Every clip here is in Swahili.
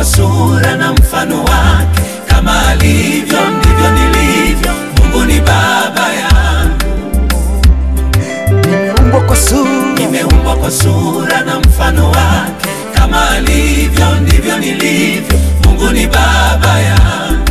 kwa sura na mfano wake, kama alivyo ndivyo nilivyo. Mungu ni baba yangu, nimeumbwa kwa sura nimeumbwa kwa sura na mfano wake, kama alivyo ndivyo nilivyo. Mungu ni baba yangu,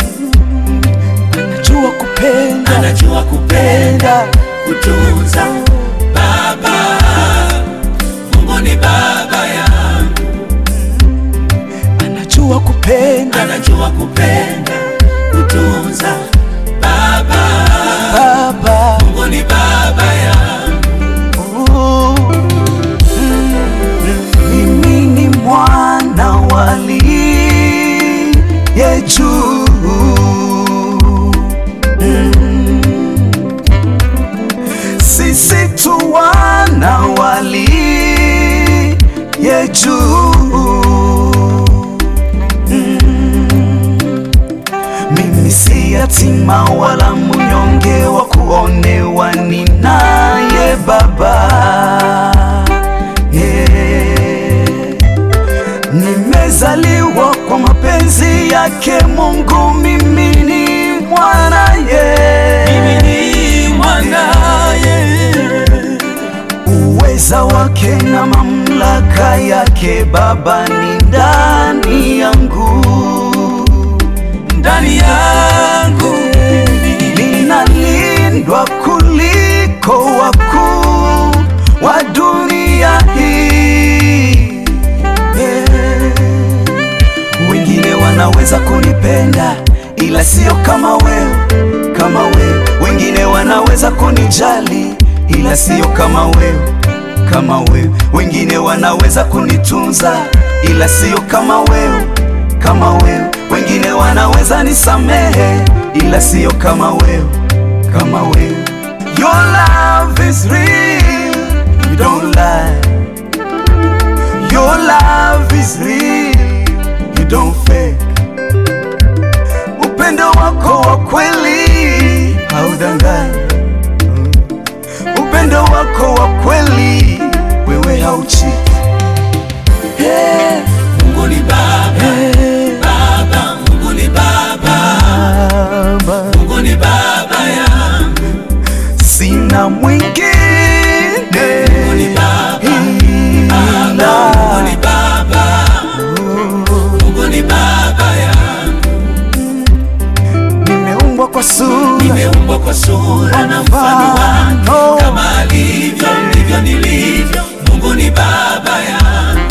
najua kupenda anajua kupenda, penda kutunza. Baba, Mungu ni baba yangu, anajua kupenda anajua kupenda, kutunza. Baba, baba Mungu ni baba yangu. Ooh. mimi ni mwana waliye juu Mm. sisi tu wana waliye juu Mimi si yatima wala mnyonge wa kuonewa, ninaye Baba. Yeah. Nimezaliwa kwa mapenzi yake Mungu, mimi ni mwanaye. Mimi ni mwanaye, Uweza wake na mamlaka yake Baba ni ndani yangu, ndani yangu mimi ninalindwa kuliko wakuu wa dunia hii. Yeah. Wengine wanaweza kunipenda ila sio kama wewe, kama wewe. Wengine wanaweza kunijali ila sio kama wewe, kama wewe. Wengine wanaweza kunitunza ila sio kama wewe, kama wewe. Wengine wanaweza nisamehe ila sio kama wewe, kama wewe. Your love is real, you don't lie. Your love is real, you don't fake. Upendo wako wa kweli haudanganyi. Upendo wako wa kweli wewe hauchi. Hey, Mungu ni baba, hey, baba, Mungu ni baba, Baba, Mungu ni baba yangu, sina mwingine Mungu ni baba, baba, ila Mungu ni baba, Mungu ni baba yangu, nimeumbwa kwa sura nimeumbwa kwa sura na mfano wake, kama alivyo ndivyo nilivyo. Mungu ni baba yangu,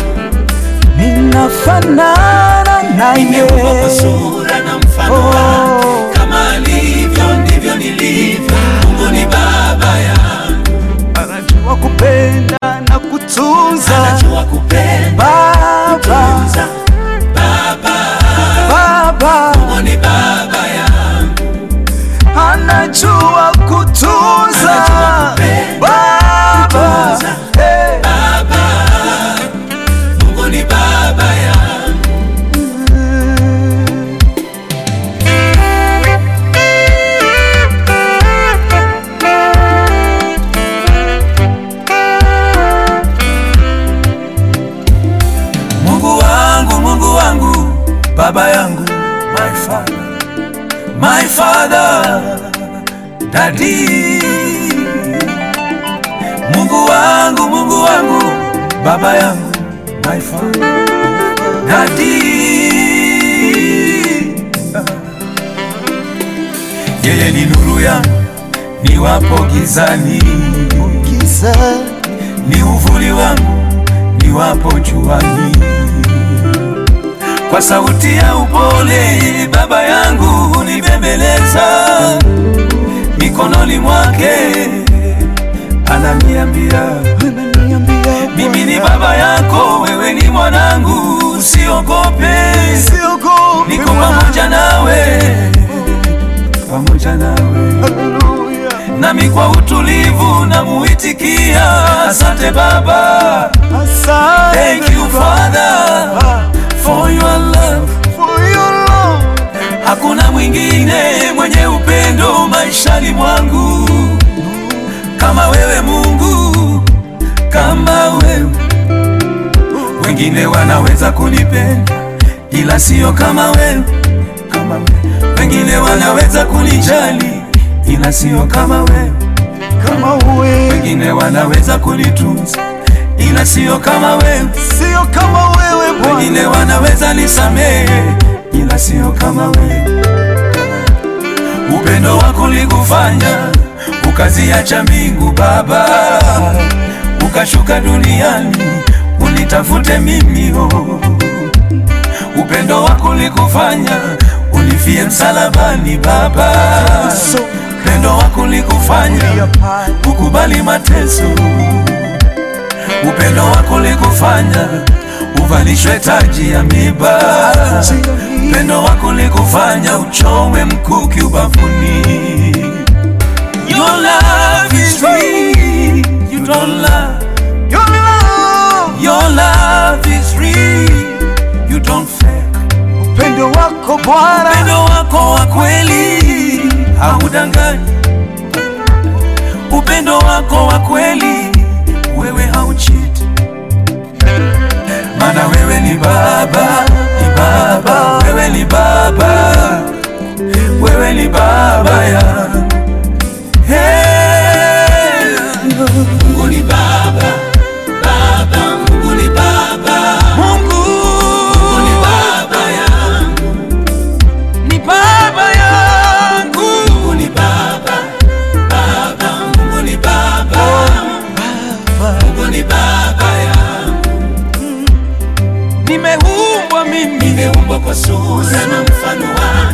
ninafanana naye. nimeumbwa kwa sura na mfano wake, kama alivyo ndivyo nilivyo. Mungu ni baba yangu, anajua kupenda na kutunza anajua kupenda, Baba, kutunza. Baba, Baba Mungu ni baba yangu, anajua kutunza Anajua kupenda, Baba, kutunza. hey. baba, Mungu ni baba yangu. Mungu wangu, Mungu wangu, baba yangu, my father, my father, daddy. Mungu wangu, Mungu wangu, baba yangu, my father, daddy. Yeye ni nuru yangu niwapo gizani, Giza ni uvuli wangu niwapo juani. Kwa sauti ya upole baba yangu hunibembeleza, mikononi mwake ananiambia, ananiambia mimi ni Bwana, baba yako, wewe ni mwanangu, usiogope, siogopi niko Bwana. pamoja nawe, pamoja nawe Haleluya. nami kwa utulivu namuitikia, asante Baba, Asante thank you Father Baba, for your love. for your love. Hakuna mwingine mwenye upendo maishani mwangu kama wewe Mungu, kama wewe. Wengine wanaweza kunipenda ila sio kama wewe, kama wewe. Wengine wanaweza kunijali, ila sio kama wewe, kama wewe, wengine wanaweza kunitunza, ila sio kama wewe, sio kama wewe Bwana, wengine wanaweza nisamehe, ila sio kama wewe. Upendo wako ulikufanya ukaziacha mbingu Baba, ukashuka duniani unitafute mimi oh. Upendo wako ulikufanya unifie msalabani Baba, upendo wako ulikufanya ukubali mateso, upendo wako ulikufanya uvalishwe taji ya miba, upendo wako ulikufanya uchomwe mkuki ubavuni. Your love is real, you don't lie. Your love, Your love is real, you don't fake. upendo wako Bwana, Upendo wako wa kweli haudanganyi, upendo wako wa kweli wewe hauchiti, maana wewe ni Baba, ni Baba, wewe ni Baba, wewe ni Baba ya Hey. Mungu ni Baba, Baba, Mungu ni Baba, Mungu Mungu ni Baba yangu ni baba yangu. Mungu ni baba, baba, Mungu ni baba, Mungu ni baba yangu. Nimeumbwa mimi, nimeumbwa kwa sura na mfano wake.